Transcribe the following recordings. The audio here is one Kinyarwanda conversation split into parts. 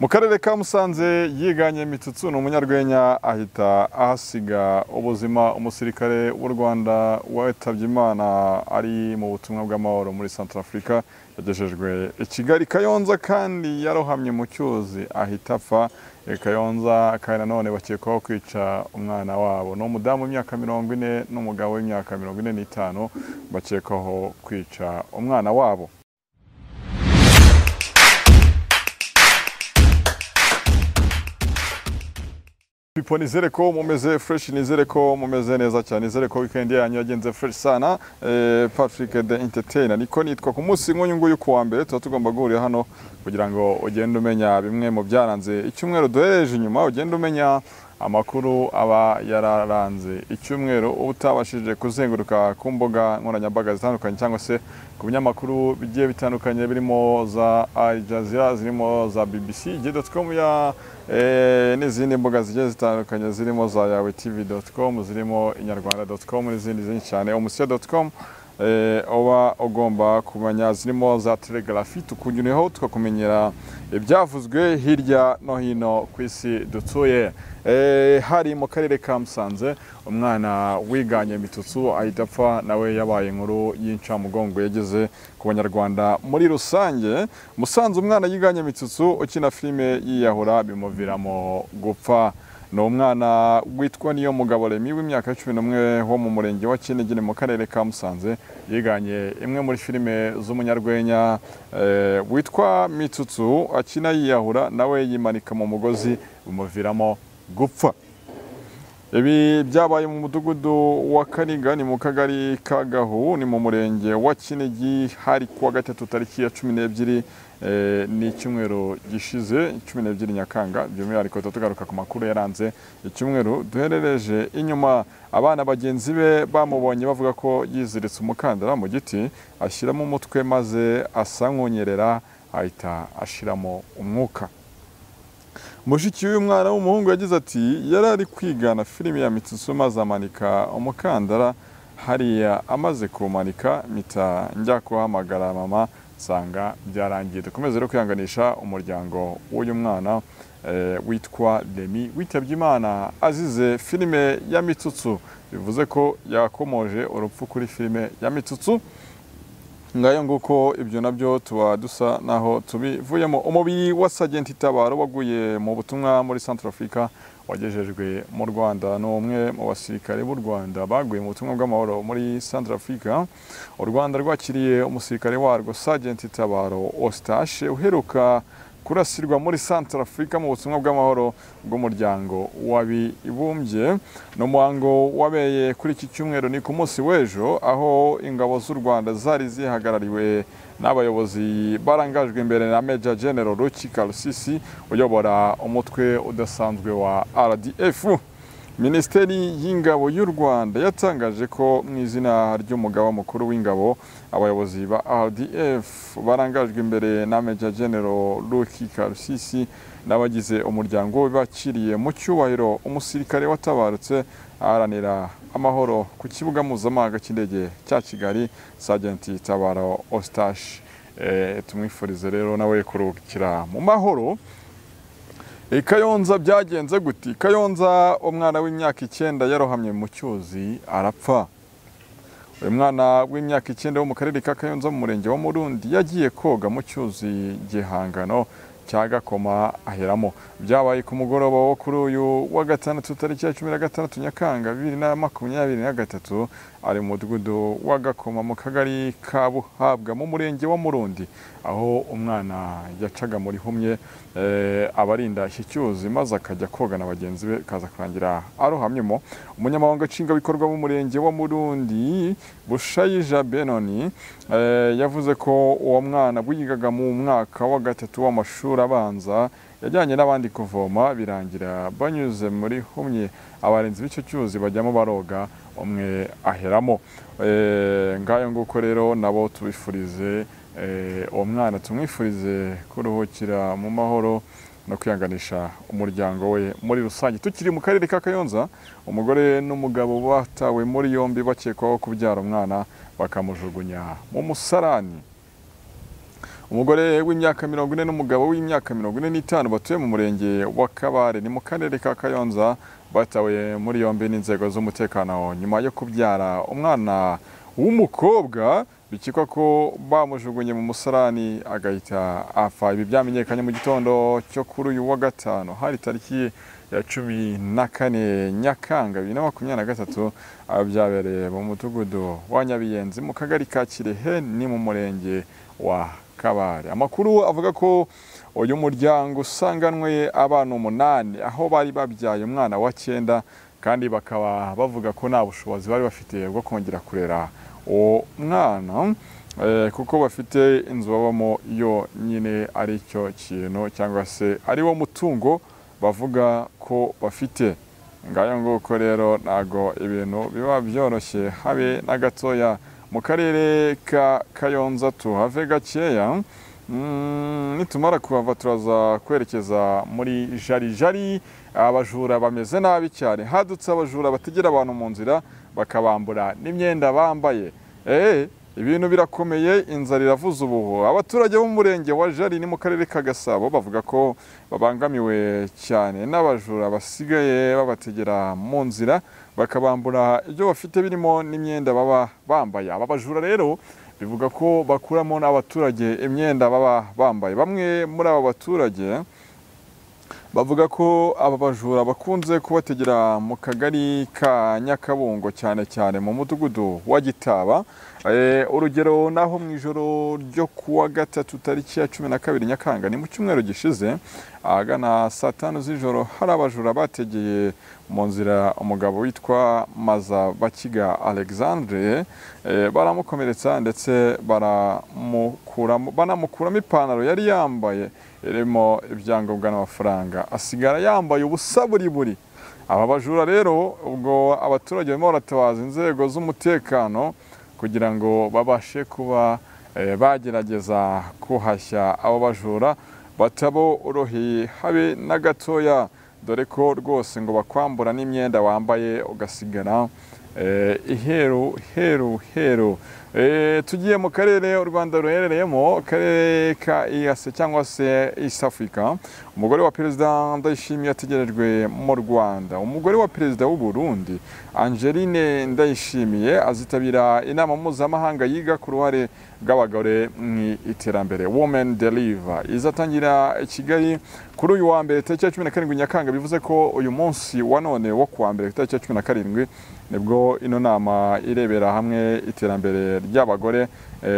mu karere ka musanze yiganye mitsutsu ni umunyarwenya ahita ahasiga ubuzima umusirikare w'u rwanda witabye imana ari mu butumwa bw'amahoro muri santarafurika yagejejwe i kigali kayonza kandi yarohamye mu cyuzi ahita apfa kayonza kandi nanone bakekwaho kwica umwana wabo ni umudamu w'imyaka mirongo ine n'umugabo w'imyaka mirongo ine n'itanu bakekwaho kwica umwana wabo Pipo nizere ko mumeze fresh nizere ko mumeze neza cyane nizere ko weekend yanyu yagenze fresh sana eh, Patrick the Entertainer niko nitwa ku munsi nk'uyu nguyu ku wa mbere tuba tugomba guhurira hano kugira ngo ugende umenya bimwe mu byaranze icyumweru duhereje inyuma ugende umenya amakuru aba yararanze icyumweru uba utabashije kuzenguruka ku mbuga nkoranyambaga zitandukanye cyangwa se ku binyamakuru bigiye bitandukanye birimo za Al Jazeera zirimo za BBC j.com ya eh, n'izindi mbuga zigiye zitandukanye zirimo za yawe tv.com zirimo inyarwanda.com n'izindi nyinshi cyane umusiyo.com eh, uba ugomba kumenya zirimo za telegrafi tukunyureho tukakumenyera ibyavuzwe hirya no hino ku isi dutuye eh, hari mu karere ka musanze umwana wiganye mitutsu ahita apfa nawe yabaye inkuru y'incamugongo yageze ku banyarwanda muri rusange musanze umwana yiganye mitutsu ukina filime yiyahura bimuviramo gupfa ni umwana witwa niyo mugabo remi w'imyaka cumi n'umwe wo mu murenge wa kinigiri mu karere ka musanze yiganye imwe muri filime z'umunyarwenya eh, witwa mitsutsu akina yiyahura nawe yimanika mu mugozi bimuviramo gupfa ibi byabaye mu mudugudu wa kaniga ni mu kagari ka gahu ni mu murenge wa kinigi hari kuwa gatatu tariki ya cumi n'ebyiri eh, ni icyumweru gishize cumi n'ebyiri nyakanga by'umwihariko tuba tugaruka ku makuru yaranze icyumweru duherereje inyuma abana bagenzi be bamubonye bavuga ko yiziritse umukandara mu giti ashyiramo umutwe maze asa nk'unyerera ahita ashiramo umwuka mushiki w'uyu mwana w'umuhungu yagize ati yari ari kwigana filime ya mitsutsu maze amanika umukandara hariya amaze kuwumanika mpita njya kuhamagara mama nsanga byarangiye dukomeze rero kwihanganisha umuryango w'uyu mwana eh, witwa remi witabye imana azize filime ya mitsutsu bivuze ko yakomoje urupfu kuri filime ya mitsutsu ngayo nguko ibyo nabyo tuba dusa naho tubivuyemo umubi wa sagenti itabaro waguye mu butumwa muri central africa wagejejwe mu rwanda ni umwe mu basirikare b'u rwanda baguye mu butumwa bw'amahoro muri central africa u rwanda rwakiriye umusirikare warwo sagenti itabaro ostashe uheruka kurasirwa muri Central Africa mu butumwa bw'amahoro bw'umuryango wabibumbye n'umuhango wabeye kuri iki cyumweru ni ku munsi w'ejo aho ingabo z'u Rwanda zari zihagarariwe n'abayobozi barangajwe imbere na Major General Ruki Karusisi uyobora umutwe udasanzwe wa RDF Minisiteri y'Ingabo y'u Rwanda yatangaje ko mu izina ry'umugaba mukuru w'ingabo abayobozi ba RDF barangajwe imbere na Major General Luki Karusisi n'abagize umuryango we bakiriye mu cyubahiro umusirikare watabarutse aharanira amahoro ku kibuga mpuzamahanga cy'indege cya Kigali Sajenti Tabaro Ostache e, tumwifurize rero nawe kuruhukira mu mahoro E, Kayonza byagenze guti Kayonza umwana w'imyaka icyenda yarohamye mu cyuzi arapfa uyu mwana w'imyaka icyenda wo mu karere ka Kayonza mu murenge wa Murundi yagiye koga mu cyuzi gihangano cya Gakoma aheramo byabaye ku mugoroba wo kuri uyu wa gatandatu tariki ya cumi na gatandatu Nyakanga bibiri na makumyabiri na gatatu ari mu mudugudu wa Gakoma mu kagari ka Buhabwa mu murenge wa Murundi aho umwana yacaga muri humye eh, abarinda iki cyuzi maze akajya koga na bagenzi be kaza kurangira arohamyemo umunyamabanga nshingwabikorwa w'umurenge wa Murundi Bushayija Benoni eh, yavuze ko uwo mwana wigaga mu mwaka wa gatatu w'amashuri abanza yajyanye n'abandi kuvoma birangira banyuze muri humye abarinzi b'icyo cyuzi bajyamo baroga umwe aheramo eh, ngayo nguko rero nabo tubifurize uwo mwana tumwifurize kuruhukira mu mahoro no kwihanganisha umuryango we muri rusange tukiri mu karere ka kayonza umugore n'umugabo batawe muri yombi bakekwaho kubyara umwana bakamujugunya mu musarani umugore w'imyaka mirongo ine n'umugabo w'imyaka mirongo ine n'itanu batuye mu murenge wa kabare ni mu karere ka kayonza batawe muri yombi n'inzego z'umutekano nyuma yo kubyara umwana w'umukobwa bikekwa ko bamujugunye mu musarani agahita apfa ibi byamenyekanye mu gitondo cyo kuri uyu wa gatanu hari tariki ya cumi na kane nyakanga bibiri na makumyabiri na gatatu byabereye mu mudugudu wa nyabiyenzi mu kagari ka kirehe ni mu murenge wa kabare amakuru avuga ko uyu muryango usanganwe abana umunani aho bari babyaye umwana wa cyenda kandi bakaba bavuga ko nta bushobozi bari bafite bwo kongera kurera uwo mwana kuko bafite inzu babamo iyo nyine ari cyo kintu cyangwa se ari wo mutungo bavuga ko bafite ngayo nguko rero ntago ibintu biba byoroshye habe na gatoya mu karere ka kayonza tuhave gakeya nitumara kuhava turaza kwerekeza muri jarijari abajura bameze nabi cyane hadutse abajura bategera abantu mu nzira bakabambura n'imyenda bambaye eee ibintu birakomeye inzara iravuza ubuhu abaturage b'umurenge wa jari ni mu karere ka gasabo bavuga ko babangamiwe cyane n'abajura basigaye babategera mu nzira bakabambura ibyo bafite birimo n'imyenda baba bambaye aba bajura rero bivuga ko bakuramo n'abaturage imyenda baba bambaye bamwe muri aba baturage bavuga ko aba bajura bakunze kubategera mu kagari ka nyakabungo cyane cyane mu mudugudu wa gitaba urugero naho mu ijoro ryo kuwa gatatu tariki ya cumi na kabiri nyakanga ni mu cyumweru gishize ahagana saa tanu z'ijoro hari abajura bategeye mu nzira umugabo witwa maza bakiga alexandre baramukomeretsa ndetse banamukuramo ipantaro yari yambaye irimo ibyangombwa n'amafaranga asigara yambaye ubusa buri buri aba bajura rero ubwo abaturage barimo baratabaza inzego z'umutekano kugira ngo babashe kuba bagerageza kuhashya abo bajura bataboroheye habe na gatoya dore ko rwose ngo bakwambura n'imyenda wambaye ugasigara iheru heru heru tugiye mu karere u rwanda ruherereyemo akarere ka iyase cyangwa se east africa umugore wa perezida ndayishimiye ategerejwe mu rwanda umugore wa perezida w'u burundi angeline ndayishimiye azitabira inama mpuzamahanga yiga ku ruhare bw'abagore mu iterambere women deliver izatangira i kigali kuri uyu wa mbere tariki ya cumi na karindwi nyakanga bivuze ko uyu munsi wa none wo kuwa mbere tariki ya cumi na karindwi nibwo ino nama irebera hamwe iterambere ry'abagore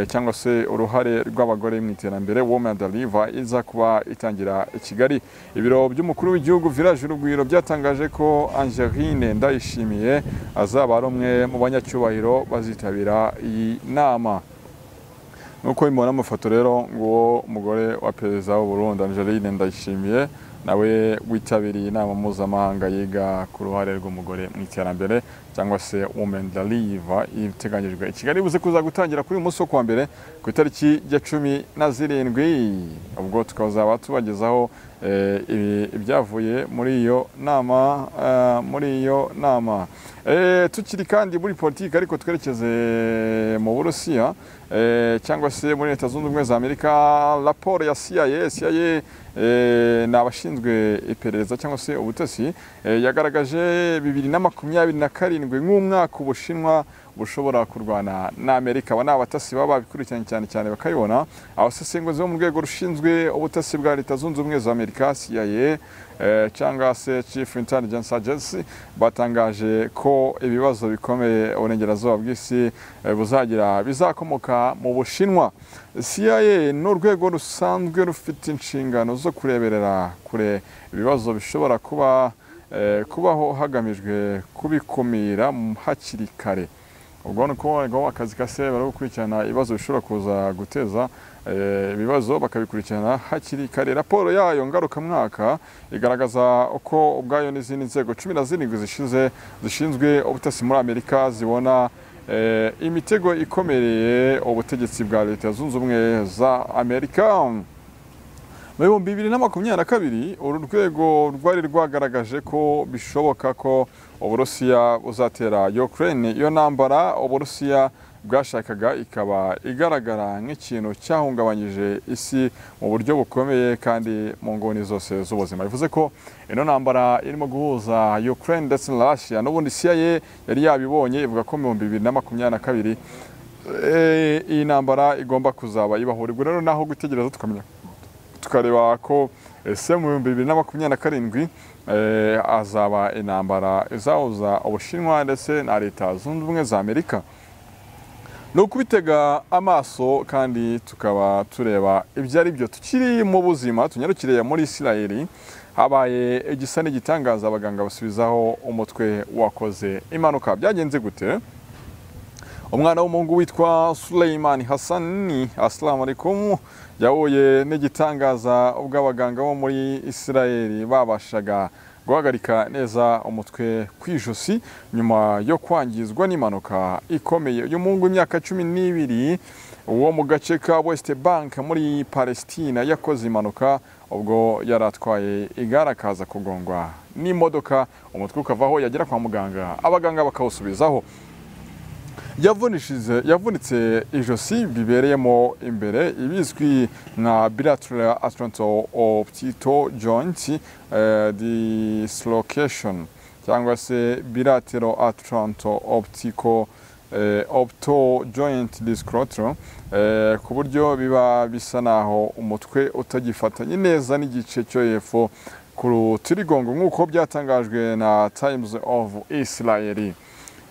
cyangwa se uruhare rw'abagore mu iterambere women deliver iza kuba itangira i kigali ibiro by'umukuru w'igihugu village urugwiro byatangaje ko angeline ndayishimiye azaba ari umwe mu banyacyubahiro bazitabira iyi nama nk'uko bimubona amafoto rero nguwo umugore wa perezida Burundi angeline ndayishimiye nawe witabiriye inama mpuzamahanga yiga ku ruhare rw'umugore mu iterambere cyangwa se women deliver iteganyijwe i kigali buze kuza gutangira kuri uyu munsi wo kuwa mbere ku itariki ya cumi na zirindwi ubwo tukazaba tubagezaho ibyavuye muri iyo nama muri iyo nama tukiri kandi muri politiki ariko twerekeze mu burusiya cyangwa se muri leta zunze ubumwe za amerika raporo ya CIA CIA ni abashinzwe iperereza cyangwa se ubutasi yagaragaje bibiri na makumyabiri na karindwi nk'umwaka ubushinwa bushobora kurwana na Amerika aba ni abatasi baba babikurikiranye cyane cyane bakayibona abasesenguzi bo mu rwego rushinzwe ubutasi bwa leta zunze ubumwe za Amerika CIA cyangwa se Chief Intelligence Agency batangaje ko ibibazo bikomeye uburengerazuba bw'isi buzagira bizakomoka mu Bushinwa CIA ni urwego rusanzwe rufite inshingano zo kureberera kure ibibazo bishobora kuba kubaho hagamijwe kubikumira hakiri kare ubwo ni uko akazi ka se bari gukurikirana ibibazo bishobora kuza guteza ibibazo bakabikurikirana hakiri kare raporo yayo ngarukamwaka igaragaza uko ubwayo n'izindi nzego cumi na zirindwi zishize zishinzwe ubutasi muri amerika zibona imitego ikomereye ubutegetsi bwa leta zunze ubumwe za amerika mu bihumbi bibiri na makumyabiri na kabiri uru rwego rwari rwagaragaje ko bishoboka ko uburusiya buzatera ukraine iyo ntambara uburusiya bwashakaga ikaba igaragara nk'ikintu cyahungabanyije isi mu buryo bukomeye kandi mu nguni zose z'ubuzima bivuze ko ino ntambara irimo guhuza Ukraine ndetse na Russia n'ubundi CIA yari yabibonye ivuga ko mu bihumbi bibiri na makumyabiri na kabiri eh, iyi ntambara igomba kuzaba ibahurirwa rero naho gutegereza tukamenya tukareba ko ese mu bihumbi bibiri na makumyabiri na karindwi eh, hazaba intambara izahuza ubushinwa ndetse na leta zunze ubumwe za amerika ni ukubitega amaso kandi tukaba tureba ibyo ari byo tukiri mu buzima tunyarukiriye muri isirayeli habaye igisa n'igitangaza abaganga basubizaho umutwe wakoze impanuka byagenze gute umwana w'umuhungu witwa Suleiman Hassani assalamu alaikum yahuye n'igitangaza ubwo abaganga bo muri Isirayeli babashaga guhagarika neza umutwe ku ijosi nyuma yo kwangizwa n'impanuka ikomeye uyu muhungu w'imyaka cumi n'ibiri wo mu gace ka West Bank muri Palestina yakoze impanuka ubwo yari atwaye igare akaza kugongwa n'imodoka umutwe ukavaho yagera kwa muganga abaganga bakawusubizaho yavunishije yavunitse ijosi bibereyemo imbere ibizwi nka bilateral atlanto optito joint eh, dislocation cyangwa se bilateral atlanto optico eh, opto joint discrotro eh, ku buryo biba bisa naho umutwe utagifatanye neza n'igice cyo hepfo ku rutirigongo nk'uko byatangajwe na times of israeli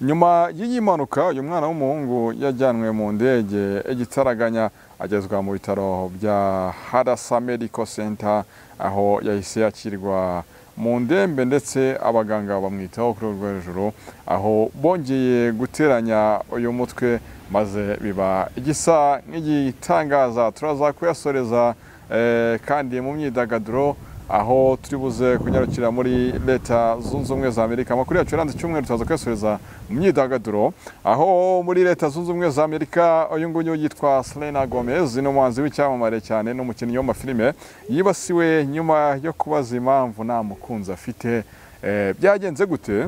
nyuma y'iyi mpanuka uyu mwana w'umuhungu yajyanwe mu ndege igitaraganya agezwa mu bitaro bya harasa medical center aho yahise yakirwa mu ndembe ndetse abaganga bamwitaho kuri urwo hejuru aho bongeye guteranya uyu mutwe maze biba igisa nk'igitangaza turaza kuyasoreza eh, kandi mu myidagaduro aho turi buze kunyarukira muri leta zunze ubumwe za amerika amakuru yacu yaranze icyumweru turaza kuyasoreza mu myidagaduro aho muri leta zunze ubumwe za amerika uyu nguyu yitwa selena gomez ni umuhanzi w'icyamamare cyane n'umukinnyi w'amafilime yibasiwe nyuma yo kubaza impamvu nta mukunzi afite Eh, byagenze gute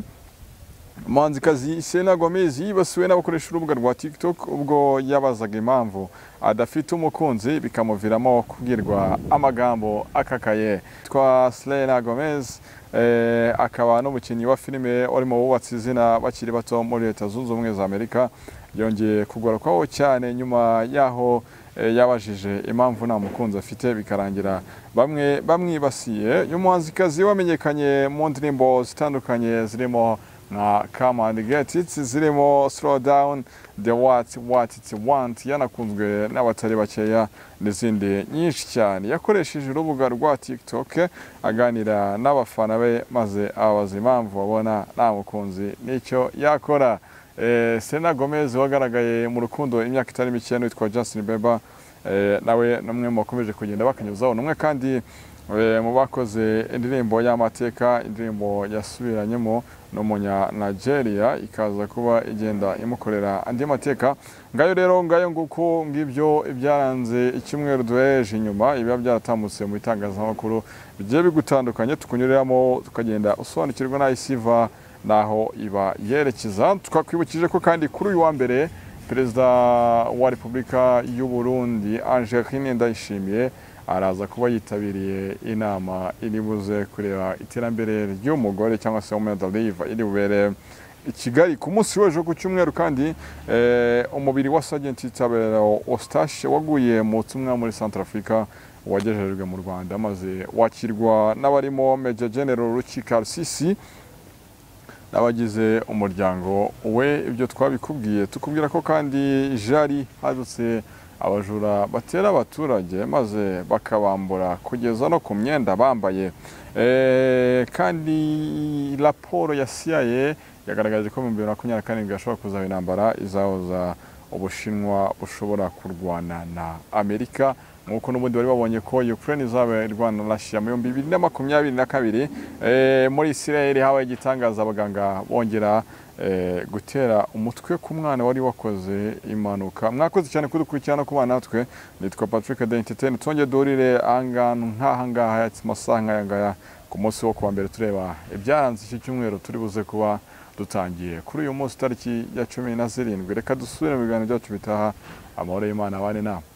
umuhanzikazi Selena Gomez yibasiwe n'abakoresha urubuga rwa TikTok ubwo yabazaga impamvu adafite umukunzi bikamuviramo kubwirwa amagambo akakaye twa Selena Gomez eh, akaba n'umukinnyi wa filime warimo wubatse izina bakiri bato muri leta zunze ubumwe za Amerika yongeye kugarukaho cyane nyuma yaho eh, yabajije impamvu nta mukunzi afite bikarangira bamwe bamwibasiye uyu muhanzikazi wamenyekanye mu ndirimbo zitandukanye zirimo nka come and get it zirimo slow down the what what it want yanakunzwe n'abatari bakeya n'izindi nyinshi cyane yakoresheje urubuga rwa tiktok aganira n'abafana be maze ababaza impamvu babona nta mukunzi n'icyo yakora eh, Selena Gomez wagaragaye mu rukundo imyaka itari mike n'uwitwa Justin Bieber eh, nawe n'umwe mu bakomeje kugenda bakanyuzaho n'umwe kandi Eh, mu bakoze indirimbo y'amateka indirimbo yasubiranyemo n'umunya Nigeria ikaza kuba igenda imukorera andi mateka ngayo rero ngayo nguko ngibyo ibyaranze icyumweru duhereje inyuma ibiba byaratambutse mu itangazamakuru bigiye bigutandukanye tukunyuriramo tukagenda usobanukirwa n'aho isiva n'aho iba yerekeza twakwibukije ko kandi kuri uyu wa mbere perezida wa repubulika y'u Burundi Angelina Ndayishimiye araza kuba yitabiriye inama iri buze kureba iterambere ry'umugore cyangwa se women riva iri bubere i kigali ku munsi w'ejo ku cyumweru kandi eh, umubiri wa sajenti tabero ostashe waguye mu tumwa muri Centrafrica wagejejwe mu rwanda maze wakirwa n'abarimo meja general rukika rusisi n'abagize umuryango we ibyo twabikubwiye tukubwira ko kandi jari hadutse abajura batera abaturage maze bakabambura kugeza no ku myenda bambaye Eh, kandi raporo ya CIA yagaragaje ko mu bibiri na makumyabiri na karindwi hashobora kuzaba intambara izahoza ubushinwa bushobora kurwana na amerika nk'uko n'ubundi bari babonye ko Ukraine izaba irwana na Russia mu bihumbi bibiri na makumyabiri na kabiri Eh, muri Israel habaye igitangaza abaganga bongera eh, gutera umutwe ku mwana wari wakoze impanuka mwakoze cyane kudukurikirana ku bana natwe nitwa patrick de entertain twongeye duhurire ahangaha nk'aha ngaha amasaha nk'aya ngaya ku munsi wo kuwa mbere tureba ibyaranze iki cyumweru turi buze kuba dutangiye kuri uyu munsi tariki ya cumi na zirindwi reka dusubire mu biganiro byacu bitaha amahoro y'imana abane nama